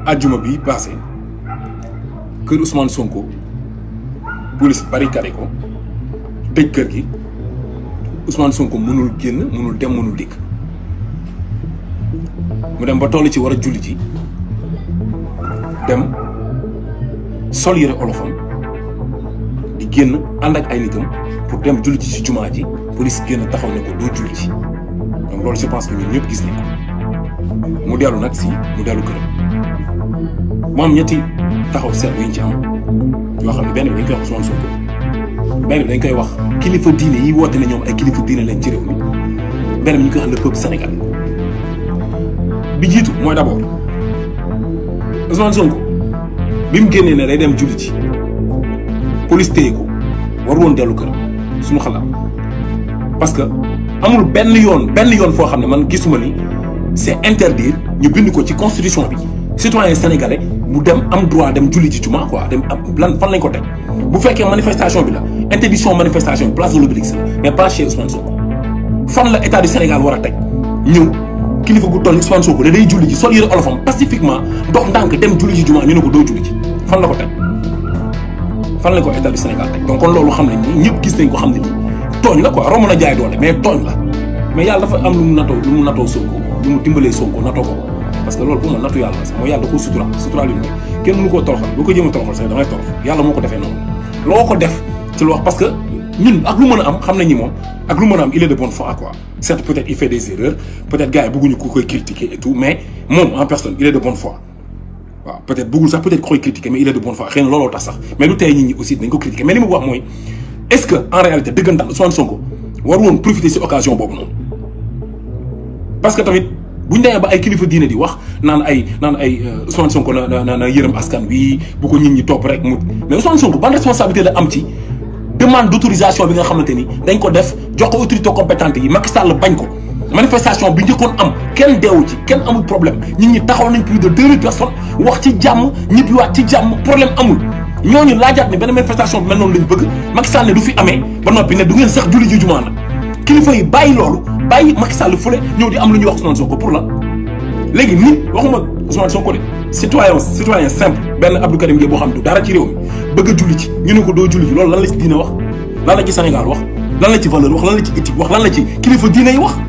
ajjuma bi passé kër Ousmane Sonko police barricadé ko tëj kër gi Ousmane Sonko mënul génn mënul dem mënul dikk mu dem ba toll ci war a julli ji dem sol yëre olofam di génn ànd ak ay nitam pour dem julli ji ci jumaa ji police génn taxaw ne ko doo julli ji donc loolu je pense que ñun ñëpp gis nañ ko mu dellu nag si mu dellu këram mu am ñetti taxaw seet yu ñu ci am yoo xam ne benn bi dañ koy wax Ousmane Sonko benn bi dañ koy wax kilifa diine yi woote ne ñoom ay kilifa diine leen ci réew mi benn bi ñu koy wax le peuple sénégalais bi jiitu mooy d'abord Ousmane Sonko bi mu génnee ne day dem julli ci police téye ko war woon dellu këram suñu xalaat parce que amul benn yoon benn yoon foo xam ne man gisuma ni c'est interdire ñu bind ko ci constitution bi citoyen sénégalais mu dem am droit dem julli ci juma quoi dem am lan fan lañ ko teg bu fekkee manifestation bi la interdiction manifestation bi place de l'Obélisque la mais pas chez Ousmane Sonko fan la état du Sénégal war a teg ñëw kilifa gu toll Ousmane Sonko da day julli ji sol yëre olofam pacifiquement dox ndànk dem julli ji juma ñu ne ko doo julli ji fan la ko teg fan lañ ko état du Sénégal teg donc kon loolu xam nañ ni ñëpp gis nañ ko xam ne nii tooñ la quoi romb na jaay doole mais tooñ la mais yàlla dafa am lu mu natoo lu mu natoo Sonko lu mu dimbalee Sonko natoo ko parce que loolu pour man nattu yàlla la sax mooy yàlla da koo sutura sutura li mooy kenn mënu koo toroxal boo ko jëm a toroxal sax damay torox yàlla moo ko defee noonu loo ko def ci lu wax parce que ñun ak lu mën a am xam nañ ni moom ak lu mën a am il est de bonne foi quoi certes peut-être il fait des erreurs peut-être gars yi bëgguñu ku koy critiquer et tout mais moom en personne il est de bonne foi waaw peut-être bëggul sax peut-être koy critiquer mais il est de bonne foi xëy na looloo tax sax mais lu tey nit ñi aussi dañ ko critiquer mais li mu wax mooy est-ce que en réalité dëggantaan Ousmane Sonko war woon profiter ci occasion boobu noonu parce que tamit bu ñu demee ba ay kilifa diine di wax naan ay naan ay Ousmane Sonko na na na yërëm askan wi bu ko nit ñi topp rek mu mais Ousmane Sonko ban responsabilité la am ci demande d'autorisation bi nga xamante ni dañ ko def jox ko autorité compétente yi Macky Sall bañ ko manifestation bi njëkkoon am kenn deewu ci kenn amul problème nit ñi taxaw nañ plus de deux mille personnes wax ci jàmm ñibbiwaat ci jàmm problème amul ñooñu laajaat ne benn manifestation bi mel noonu lañ bëgg Macky Sall ne du fi amee ba noppi ne du ngeen sax julli ji jumaa nag kilifa yi bàyyi loolu bàyyi Macky Sall fële ñëw di am lu ñuy wax Ousmane Sonko pour la léegi nit waxuma Ousmane Sonko de citoyen citoyen simple benn Abdou Karim Gueye boo xam ne du dara ci réew mi bëgg a julli ci ñu ne ko doo julli ci loolu lan la ci diine wax lan la ci Sénégal wax lan la ci valeur wax lan la ci éthique wax lan la ci kilifa diine yi wax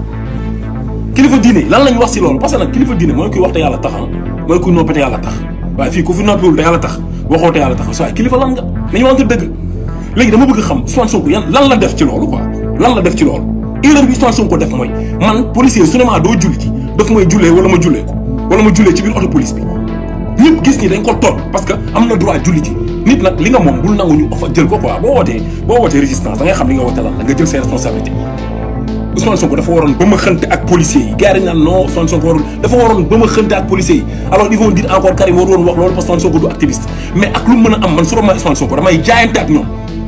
kilifa diine yi lan lañ wax si loolu parce que nag kilifa diine mooy kuy wax te yàlla tax mooy kuy noppi te yàlla tax waaye fii ku fi noppiwul te yàlla tax waxoo te yàlla tax waaye kilifa lan nga nañu wante dëgg léegi dama bëgg xam Ousmane Sonko yan lan la def ci loolu quoi lan la def ci loolu erreur bi Ousmane Sonko def mooy man policier su ne maa doo julli ci daf may jullee wala ma jullee ko wala ma jullee ci biir auto police bi ñëpp gis ni dañ ko toog parce que am na droit julli ci nit nag li nga moom bul nangu ñu fa jël ko quoi boo wootee boo wootee résistance da ngay xam li nga woote lan la nga jël ses responsabilités Ousmane Sonko dafa waroon ba ma xënte ak policiers yi gars yi naan non Ousmane Sonko warul dafa waroon ba ma xënte ak policiers yi alors ils vont dire encore Karim waru woon wax loolu parce que Ousmane Sonko du activiste mais ak lu mën a am man su ma Ousmane Sonko damay jaayante ak ñoom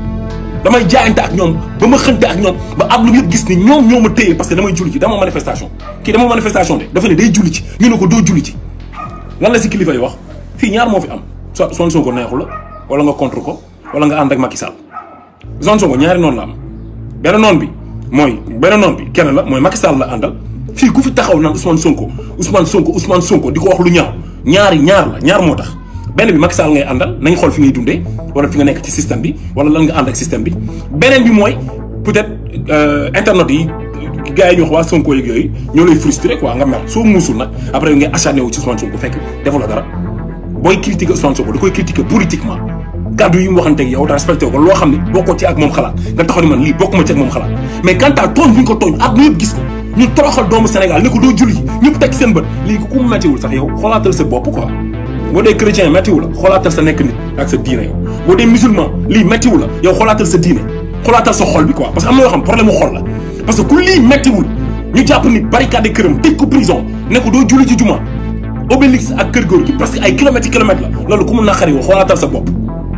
damay jaayante ak ñoom ba ma xënte ak ñoom ba am lu yëpp gis ni ñoom ñoo ma téye parce que damay julli ci dama manifestation kii dama manifestation de dafa ne day julli ci ñu ne ko doo julli ci lan la si kilifa yi wax fii ñaar moo fi am soit Ousmane Sonko neexu la wala nga contre ko wala nga ànd ak Macky Sall Ousmane Sonko ñaari noonu la am benn noon bi mooy benn noon bi kenn la mooy Macky Sall la àndal fii ku fi taxaw naan Ousmane Sonko Ousmane Sonko Ousmane Sonko di ko wax lu ñaaw ñaari ñaar la ñaar moo tax benn bi Macky Sall ngay àndal nañ xool fi ngay dundee wala fi nga nekk ci système bi wala lan nga ànd ak système bi beneen bi mooy peut-être internet yi gars yi ñu wax waa Sonko yeeg yooyu ñoo lay frustré quoi nga mer soo muusul nag après ngay acharné wu ci Ousmane Sonko fekk defu la dara booy critiquer Ousmane Sonko da koy critiquer politiquement kàddu yi mu waxante ak yow te respecté ko loo xam ne bokkoo ci ak moom xalaat nga taxaw ni man lii bokkuma ci ak moom xalaat mais quant à tooñ bu ñu ko tooñ àdduna yëpp gis ko ñu toroxal doomu Sénégal ne ko doo julli ñëpp teg seen bët lii ku mu méttiwul sax yow xoolaatal sa bopp quoi boo dee chrétien méttiwu la xoolaatal sa nekk nit ak sa diine yow boo dee musulman lii méttiwu la yow xoolaatal sa diine xoolaatal sa xol bi quoi parce que am na yoo xam problème mu xol la parce que ku lii méttiwul ñu jàpp nit barricade këram tëj ko prison ne ko doo julli ci juma Obélix ak kër góor gi presque ay kilomètres yi kilomètres la loolu ku mu naqariwul xoolaatal sa bopp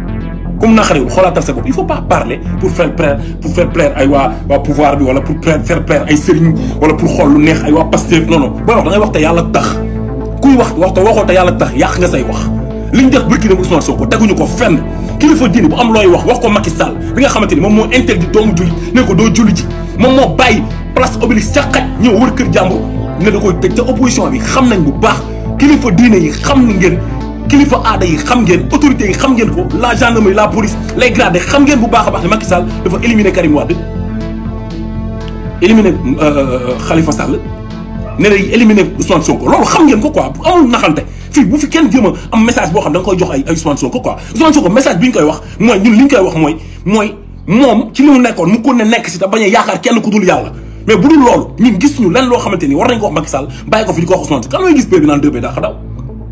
ku mu naqariwul xoolaatal sa bopp il faut pas parler pour faire plaire pour faire plaire ay waa waa pouvoir bi wala pour faire plaire ay sëriñ wala pour xool lu neex ay waa Pastef non non booy wax da ngay wax te yàlla tax kuy wax wax te waxoo te yàlla tax yàq nga say wax li ñu def bërki dem Ousmane Sonko teguñu ko fenn kilifa diine bu am looy wax wax ko Macky Sall bi nga xamante ni moom moo interdit doomu julli ne ko doo julli ji moom moo bàyyi place Obélix ca xaj ñëw wër kër jàmbur ne da koy tëj ca opposition bi xam nañ bu baax kilifa diine yi xam ngeen kilifa aada yi xam ngeen autorités yi xam ngeen ko la gendarmerie la police les gradés xam ngeen bu baax a baax ne Macky Sall dafa éliminer Karim Wade éliminer Khalifa Sall ne lay éliminer Ousmane Sonko loolu xam ngeen ko quoi amul naxante fii bu fi kenn jéem a am message boo xam da nga koy jox ay ay Ousmane Sonko quoi Ousmane Sonko message bi ñu koy wax mooy ñun li ñu koy wax mooy mooy moom ci li mu nekkoon mu ko ne nekk si te bañ a yaakaar kenn ku dul yàlla mais bu dul loolu ñun gis ñu lenn loo xamante ni war nañ ko wax Macky Sall bàyyi ko fi di ko wax Ousmane Sonko kan mooy gis bee bi naan dëbbee daa xa daw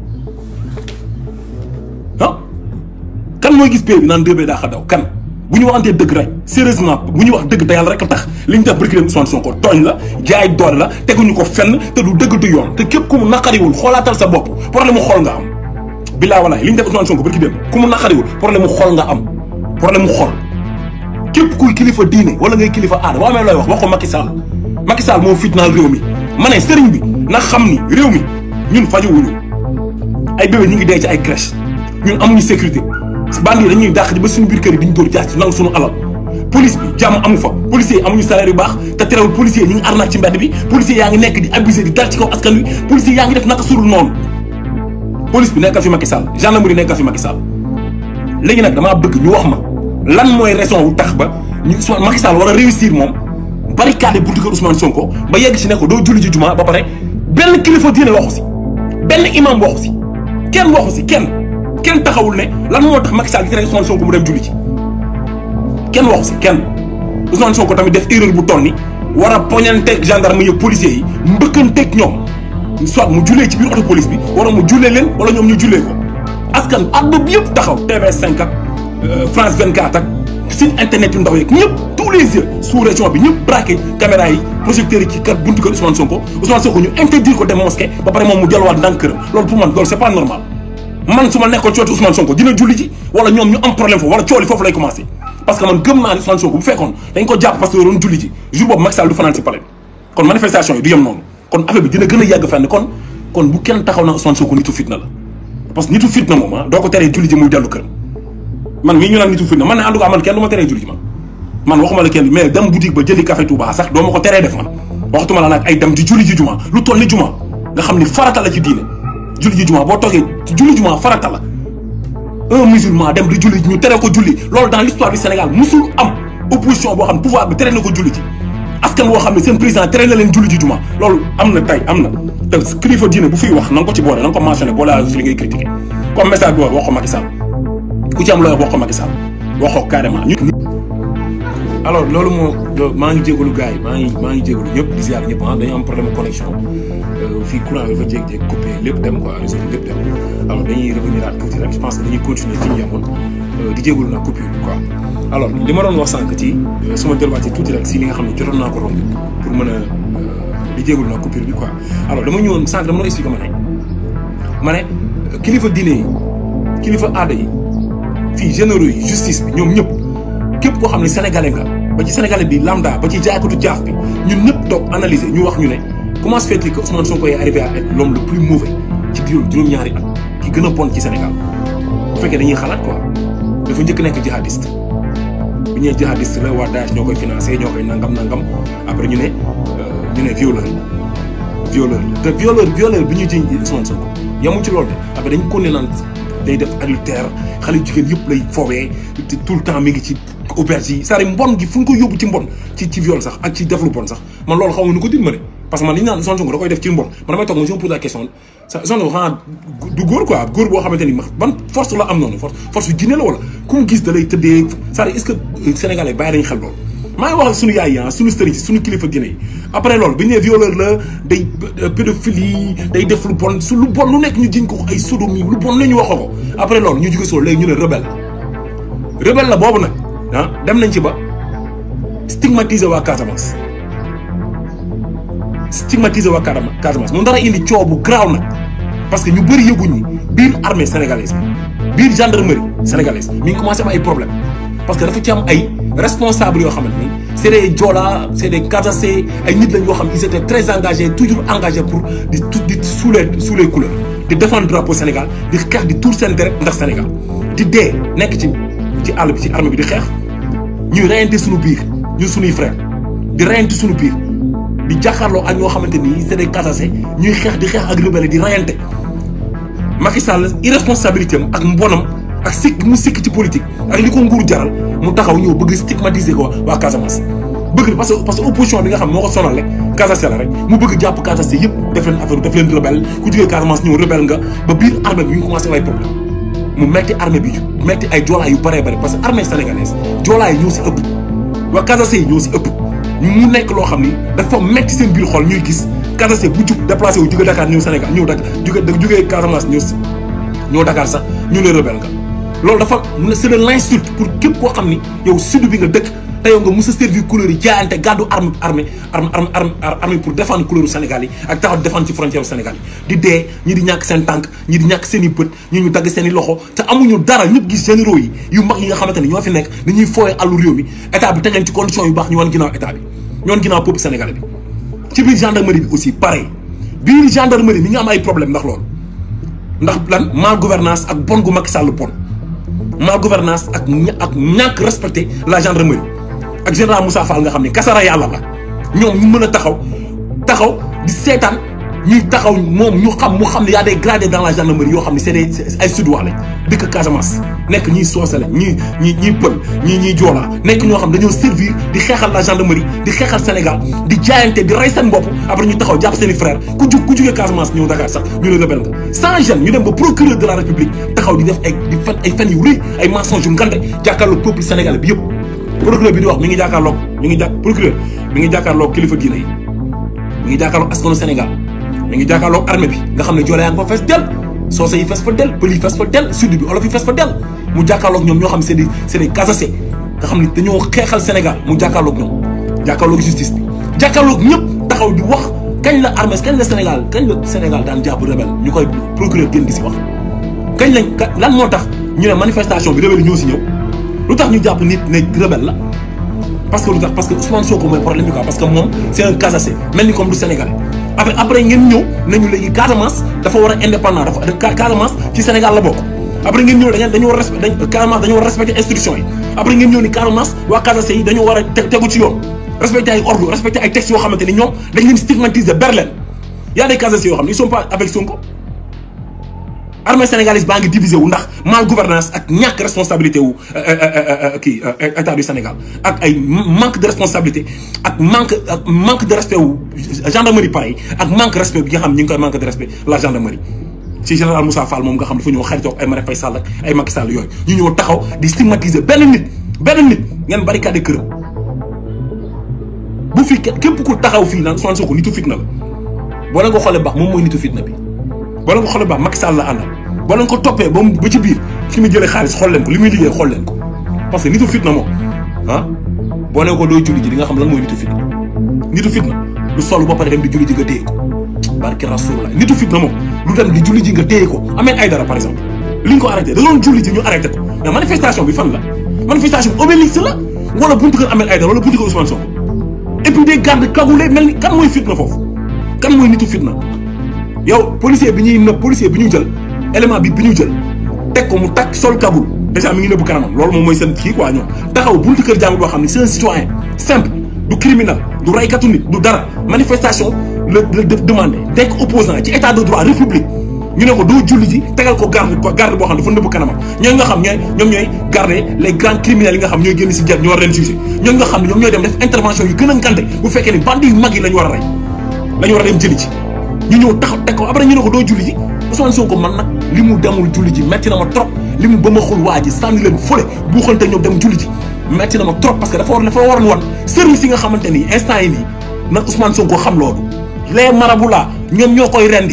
ah kan mooy gis bee bi naan dëbbee daa xa daw kan bu ñu waxantee dëgg rek sérieusement bu ñu wax dëgg te yàlla rek a tax li ñu def barki dem Ousmane Sonko tooñ la jaay doole la teguñu ko fenn te du dëgg du yoon te képp ku mu naqariwul xoolaatal sa bopp problème mu xool nga am billaa walaay li ñu def Ousmane Sonko barki dem ku mu naqariwul problème mu xool nga am problème mu xool képp kuy kilifa diine wala ngay kilifa aada boo amee looy wax wax ko Macky Sall Macky Sall moo fitnaal réew mi ma ne sëriñ bi na xam ni réew mi ñun fajuwuñu ay bébé ñu ngi dee ci ay crèche ñun amuñu sécurité bandi yi dañuy dàq di ba suñu biir kër yi diñu dóor jaar ci nangu suñu alal police bi jàmm amu fa policiers yi amuñu salaire yu baax te terewul policiers yi ñu ngi arnaque ci mbedd bi policiers yaa ngi nekk di abusé di dal ci kaw askan wi policiers yaa ngi def naka surul noonu police bi nekkal fi Macky Sall gendarmerie nekkal fi Macky Sall léegi nag damaa bëgg ñu wax ma lan mooy raison wu tax ba ñu Macky Sall war a réussir moom barricade buntu kër Ousmane Sonko ba yegg ci ne ko doo julli ji juma ba pare benn kilifa diine waxu si benn imam waxu si kenn waxu si kenn kenn taxawul ne lan moo tax Macky Sall di tere Ousmane Sonko mu dem julli ci kenn waxu si kenn Ousmane Sonko tamit def erreur bu toll ni war a poñanteeg gendarme yi policiers yi mbëkkanteeg ñoom soit mu jullee ci biir auto police bi wala mu jullee leen wala ñoom ñu jullee ko askan àdduna bi yëpp taxaw TV5 ak France 24 ak site internet yu ndaw yeeg ñëpp tous les yeux sous région bi ñëpp braqué caméra yi projecteurs yi ci kat buntu kër Ousmane Sonko Ousmane Sonko ñu interdire ko dem mosquée ba pare moom mu delluwaat ndànk këram loolu pour man loolu c'est pas normal man su ma nekkoon cooti Ousmane Sonko dina julli ji wala ñoom ñu am problème foofu wala cooli foofu lay commencé parce que man gëm naa ne Ousmane Sonko bu fekkoon dañ ko jàpp parce que doon julli ji jour boobu Macky Sall du fanaan si palais kon manifestation yi du yem noonu kon affaire bi dina gën a yàgg fenn kon kon bu kenn taxaw na Ousmane Sonko nitu fitna la parce que nitu fitna moom ah doo ko teree julli ji muy dellu këram man mii ñu naan nitu fitna man ne en tout cas man kenn du ma teree julli ji man man waxuma la kenn mais dem boutique ba jëli café Touba sax doo ma ko teree def man waxtuma la nag ay dem di julli ji juma lu toll ni juma nga xam ni farata la ci diine julli ji juma boo toogee julli juma farata la un musulman dem di julli ñu tere ko julli loolu dans l'histoire du Sénégal musul am opposition boo xam ne pouvoir bi tere na ko julli ji askan woo xam ne seen président tere na leen julli ji juma loolu am na tey am na te kilifa diine bu fiy wax na nga ko ci boole na nga ko mentionné boole la ci li ngay critiqué comme message bi wax ko Macky Sall ku ci am looy wax ko Macky Sall wax ko carrément ñu alors loolu moo maa ngi jégalu gars yi maa ngi maa ngi jégalu ñëpp di ziar ñëpp ah dañu am problème de connexion fii courant dafa jékki-jékki coupé lépp dem quoi réseau bi lépp dem alors dañuy revenir à tuuti rek je pense que dañuy continuer fi ñu yemoon di jégalu nag coupure bi quoi. alors li ma doon wax sànq ci su ma delluwaatee tuuti rek si li nga xam ne jotoon naa ko romb pour mën a di jégalu nag coupure bi quoi alors dama ñëwoon sànq dama doon expliqué ma ne ma ne kilifa diine yi kilifa aada yi fii généraux yi justice bi ñoom ñëpp. képp koo xam ne sénégalais nga ba ci sénégalais bi lambda ba ci jaaykatu jaaf bi ñun ñëpp toog analyser ñu wax ñu ne comment se fait-il que Ousmane Sonko est arrivé à être l'homme le plus mauvais ci juróom juróom-ñaari at ki gën a bon ci Sénégal bu fekkee dañuy xalaat quoi dafa njëkk nekk jihadiste bu ñëwee jihadiste la waa Daesh ñoo koy financé ñoo koy nangam nangam après ñu ne ñu ne violeur la violeur la te violeur violeur bi ñu jiñ Ousmane Sonko yamu ci loolu de après dañ ko ne naan day def adultère xale jigéen yëpp lay foowee te tout le temps mi ngi ci auberge yi c'est-à-dire mbon gi fu ñu ko yóbbu ci mbon ci ci viol sax ak ci def lu bon sax man loolu xaw ma nu ko dir ma ne parce que man li ñu naan Ousmane Sonko da koy def ci mbon man damay toog ma si ma pose la question Ousmane Sonko xanaa du góor quoi góor boo xamante ni ban force la am noonu force force yu jinne la wala ku mu gis da lay tëddee c'est-à-dire est-ce que sénégalais bàyyi nañ xel loolu maa ngi wax ak sunu yaay yi sunu sëriñ si sunu kilifa diine yi après loolu bi ñu nee violeur la day pédophilie day def lu bon su lu bon lu nekk ñu jiñ ko ay sodomie lu bon la ñu waxoo ko après loolu ñu jóge soo léegi ñu ne rebelle rebelle la boobu nag ah dem nañ ci ba stigmatiser waa Casamance stigmatiser waa Casamance mu dara indi coow bu garaaw nag parce que ñu bëri yëguñu biir armée sénégalaise bi biir gendarmerie sénégalaise mi ngi commencé am ay problème parce que dafa ci am ay responsables yoo xamante ni c'est des Joola c'est des Casacé ay nit lañ yoo xam ils étaient très engagés toujours engagés pour di di sous les sous les couleurs di défendre drapeau Sénégal di xeex di tuur seen deret ndax Sénégal di dee nekk ci ci àll bi ci armée bi di xeex ñuy reyante suñu biir ñun suñuy frère di reyante suñu biir di jàkkaarloo ak ñoo xamante ni c'est des Casacé ñuy xeex di xeex ak rebelle di reyante Macky Sall irresponsabilité am ak mbonam ak sikk mu sikk ci politique ak li ko nguur jaral mu taxaw ñëw bëgg stigmatiser ko waa Casamance. bëgg parce que parce que opposition bi nga xam moo ko sonal rek Casamance la rek mu bëgg jàpp Casamance yëpp def leen affaire def leen rebelle ku jógee Casamance ñëw rebelle nga ba biir armée bi ñu commencé ay problème mu metti armée bi metti ay joolaa yu bëree bëri parce que armée sénégalaise joolaa yi ñoo si ëpp waa Casamance yi ñoo si ëpp ñu mu nekk loo xam ni dafa metti seen biir xol ñuy gis Casamance bu jug déplacé wu jóge Dakar ñëw Sénégal ñëw Dakar jóge jógee Casamance ñëw ñëw Dakar sax ñu ne rebelle nga loolu dafa c'est de l'insulte pour képp koo xam ni yow sud bi nga dëkk te yow nga mës a servir couleur yi jaayante gàddu arme armée arme arme armée pour défendre couleur Sénégal yi ak taxaw défendre ci frontière Sénégal yi di dee ñi di ñàkk seen tànk ñi di ñàkk seen i bët ñi ñu dagg seen i loxo te amuñu dara ñëpp gis généraux yi yu mag yi nga xamante ne ñoo fi nekk dañuy fooye àllu réew mi état bi teg leen ci condition yu baax ñu wan ginnaaw état bi ñu wan ginnaaw peuple sénégalais bi ci biir gendarmerie bi aussi pareil biir gendarmerie mi nga am ay problème ndax loolu ndax lan mal gouvernance ak bon gu Macky Sall bon mal gouvernance ak ak ñàkk respecter la gendarmerie ak général Moussa Fall nga xam ne kasara yàlla la ñoom ñu mën a taxaw taxaw di seetaan ñuy taxaw moom ñu xam mu xam ne y a des gradés dans la gendarmerie yoo xam ne c'est des ay sudwaa lañ dëkk Casamance nekk ñiy soose lañ ñii ñii ñiy pël ñii ñiy joolaa nekk ñoo xam dañoo servir di xeexal la gendarmerie di xeexal Sénégal di jaayante di rey seen bopp après ñu taxaw jàpp seen i frère ku jug ku jugee Casamance ñëw Dakar sax ñu ne rebelle nga sans gêne ñu dem ba procureur de la République taxaw di def ay di fen ay fen yu rëy ay mensonges yu ngande jàkkaarloo peuple sénégalais bi yëpp procureur bi di wax mi ngi jàkkaarloog mi ngi jàkk procureur mi ngi jàkkaarloog kilifa diine yi mi ngi jàkkaarloog askanu Sénégal mi ngi jàkkaarloog armée bi nga xam ne joole yaa ngi fa fees del soose yi fees fa del pël yi fees fa del sud bi olof yi fees fa del mu jàkkaarloog ñoom ñoo xam ne c'est des c'est des Casaçais nga xam ne dañoo xeexal Sénégal mu jàkkaarloog ñoom jàkkaarloog justice bi jàkkaarloog ñëpp taxaw di wax kañ la armée kañ la Sénégal kañ la Sénégal daan jàpp rebelle ñu koy procureur gën di si wax kañ lañ lan moo tax ñu ne manifestation bi rebelle ñoo si ñëw lu tax ñu jàpp nit ne rebelle la parce que lu tax parce que Ousmane Sonko mooy problème bi quoi parce que moom c'est un Casaçais mel ni comme du Sénégalais après après ngeen ñëw nañu léegi Casamance dafa war a indépendant dafa Casamance ci Sénégal la bokk après ngeen ñëw dañu dañu war a respecté Casamance dañu war a respecté instruction yi après ngeen ñëw ni Casamance waa Casaçais yi dañu war a tegu ci yoon respecté ay ordre respecté ay textes yoo xamante ni ñoom dañ leen stigmatiser berlen y a des Casaçais yoo xam ne ils sont pas avec Sonko armée sénégalaise baa ngi divisé wu ndax mal gouvernance ak ñàkk responsabilité wu kii état du Sénégal ak ay manque de responsabilité ak manque ak manque de respect wu gendarmerie pareil ak manque respect bi nga xam ñu ngi koy manque de respect la gendarmerie ci général Moussa Fall moom nga xam dafa ñëw xaritoo ay Marème Faye Sall ak ay Macky Sall yooyu ñu ñëw taxaw di stigmatiser benn nit benn nit ngeen barricade këram bu fi képp ku taxaw fii naan Ousmane Sonko nitu fitna la boo leen ko xoolee baax moom mooy nitu fitna bi boo leen ko xoolee baax Macky Sall la àndal boo leen ko toppee ba mu ba ci biir fi muy jëlee xaalis xool leen ko li muy liggéey xool leen ko parce que nitu fitna moom ah boo ne ko doo julli ji di nga xam lan mooy nitu fitna nitu fitna lu sol ba pare dem di julli ji nga téye ko barke rasulullah nitu fitna moom lu dem di julli ji nga téye ko ameen ay dara par exemple li ñu ko arrêté da doon julli ji ñu arrêté ko mais manifestation bi fan la manifestation bi obélisque la wala buntu kër ameen ay dara wala buntu kër Ousmane Sonko et puis des gardes cagoulés mel ni kan mooy fitna foofu kan mooy nitu fitna yow policier bi ñuy nëb policier bi ñu jël élément bi bi ñu jël teg ko mu takk sol kagul déjà mi ngi nëbbu kanamam loolu moom mooy seen kii quoi ñoom taxaw buntu kër jàmbur boo xam ne c'est un citoyen simple du criminel du raykatu nit du dara manifestation la la def demandé nekk opposant ci état de droit république ñu ne ko doo julli ji tegal ko garde garde boo xam ne dafa nëbbu kanamam ñooñu nga xam ñooy ñoom ñooy garder les grands criminels yi nga xam ñooy génn si jar ñu war leen juger ñooñu nga xam ne ñoom ñooy dem def intervention yu gën a ngante bu fekkee ni bandi yu mag yi la ñu war a rey la ñu war a dem jëli ci ñu ñëw taxaw teg ko après ñu ne ko doo julli ji Ousmane Sonko man nag li mu demul julli ji metti na ma trop li mu ba ma xul waa ji sànni leen fële buuxante ñoom dem julli ji metti na ma trop parce que dafa war dafa waroon wan service yi nga xamante ni instant yi nii nag Ousmane Sonko xam loolu les marabu la ñoom ñoo koy rendi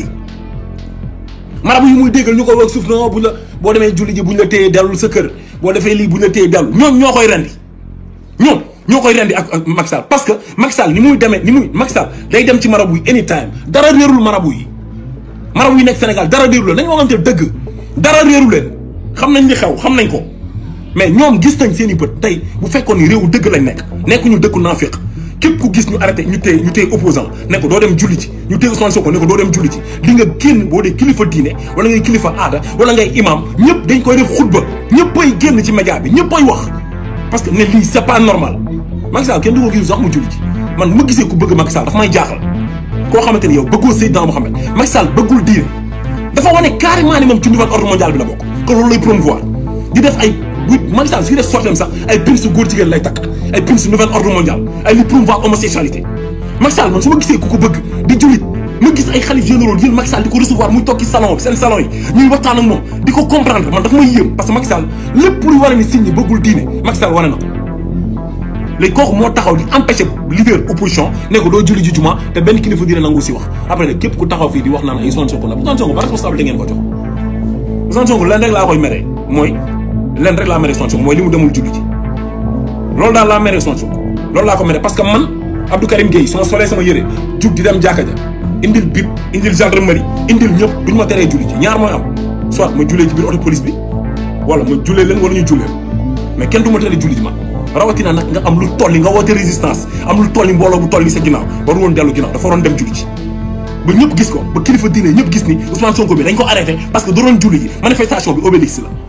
marabu yi muy déggal ñu koy wax suuf non buñ la boo demee julli ji buñ la téyee dellul sa kër boo defee lii buñ la téyee dellu ñoom ñoo koy rendi ñoom ñoo koy rendi ak ak Macky Sall parce que Macky Sall ni muy demee ni muy Macky Sall day dem ci marabu yi anytime dara réerul marabu yi marabu yi nekk Sénégal dara réeru leen dañu waxante dëgg dara réeru leen xam nañ li xew xam nañ ko mais ñoom gis nañ seen i bët tey bu fekkoon ni réewu dëgg lañ nekk nekkuñu dëkku naafiq képp ku gis ñu arrêté ñu téye ñu téye opposant ne ko doo dem julli ci ñu téye Ousmane Sonko ne ko doo dem julli ci li nga génn boo dee kilifa diine wala ngay kilifa aada wala ngay imam ñëpp dañ koy def xutba ñëppay génn ci média bi ñëppay wax parce que ne lii c'est pas normal Macky Sall kenn du ko gis sax mu julli ci man ma gisee ku bëgg Macky Sall dafa may jaaxal koo xamante ni yow bëggoo Seydina Mohamed Macky Sall bëggul diine dafa wane carrément ni moom ci nouvel ordre mondial bi la bokk que loolu lay promouvoir di def ay bu Macky Sall suy def sortem sax ay pin su góor jigéen lay takk ay pin su nouvel ordre mondial ay li promouvoir homosexualité Macky Sall man su ma gisee ku ko bëgg di jullit ma gis ay xalif généraux jël Macky Sall di ko recevoir muy toog ci salon bi seen salon yi ñuy waxtaan ak moom di ko comprendre man dafa may yéem parce que Macky Sall lépp luy wane ni signe bëggul diine Macky Sall wane na ko léegi kooku moo taxaw di empêcher leader opposition ne ko doo julli ji juma te benn kilifa dina nangu si wax après nag képp ku taxaw fii di wax naan ay Ousmane Sonko la Ousmane Sonko ba responsable da ngeen ko jox Ousmane Sonko leen rek laa koy meree mooy leen rek laa meree Ousmane Sonko mooy li mu demul julli ji loolu daal laa meree Ousmane Sonko loolu laa ko meree parce que man Abdou Karim Gueye su ma solee sama yére jug di dem jàkka ja indil bip indil gendarmerie indil ñëpp duñ ma teree julli ji ñaar mooy am soit ma jullee ci biir auto police bi wala ma jullee leen wala ñu jullee mais kenn du ma teree julli ji man rawatina nag nga am lu tolli nga woote résistance am lu tolli mbooloo bu tolli sa ginnaaw waru woon dellu ginnaaw dafa waroon dem julli ji ba ñëpp gis ko ba kilifa diine ñëpp gis ni Ousmane Sonko bi dañ ko arrêté parce que da doon julli ji manifestation bi Obélix la